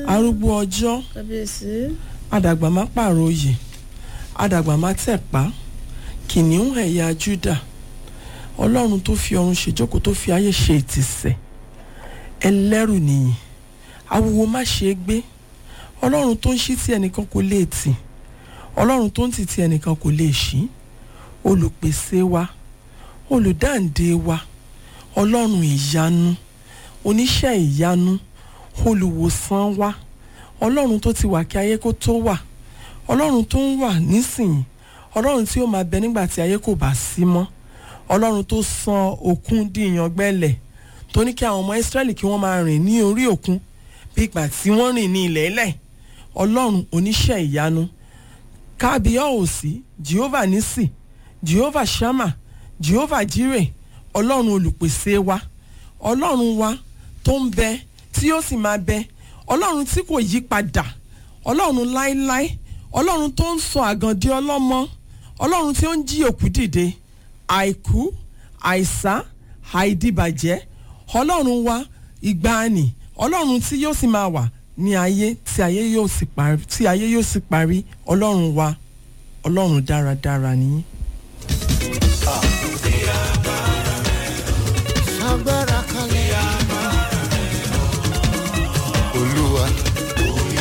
arúgbó ọjọ́ kábíyèsí àdàgbà má pààrọ̀ oyè àdàgbà má tẹ̀pá kìnìún ẹ̀yà Júdà ọlọ́run tó fi ọ̀run ṣèjókòó tó fi ayé ṣe ìtìsẹ̀ ẹlẹ́rù nìyí awuwo má ṣe é gbé ọlọ́run tó ń ṣí tí ẹnìkan kò lè tì ọlọ́run tó ń tì tí ẹnìkan kò lè ṣí olùpèsè wa olùdáǹdè wa ọlọ́run ìyanu oníṣẹ́ ìyanu olùwòsàn wa ọlọ́run tó ti wà kí ayé kó tó wà ọlọ́run tó ń wà nísìnyí ọlọ́run tí ó máa bẹ nígbà tí ayé kò bá sí mọ́ ọlọ́run tó sàn òkun di ìyàngbẹ́lẹ̀ tó ní kí àwọn ọmọ Ísírẹ́lì kí wọ́n máa rìn ní orí òkun bí ìgbà tí wọ́n rìn ní ilẹ̀ ẹlẹ̀ ọlọ́run oníṣẹ́ ìyanu kábíyọ̀ọ́sí Jehovah nisi Jehovah Shammah Jehovah Jireh ọlọ́run olùpèsè wa ọlọ́run wa tó ń bẹ tí yóò sì máa bẹ ọlọ́run tí kò yí padà ọlọ́run láéláé ọlọ́run tó ń sọ àgàndí ọlọ́mọ ọlọ́run tí ó ń jí òkú dìde àìkú àìsá àìdìbàjẹ́ ọlọ́run wa ìgbàanì ọlọ́run tí yóò sì máa wà ní ayé tí ayé yóò sì parí tí ayé yóò sì parí ọlọ́run wa ọlọ́run dáradára nìyí.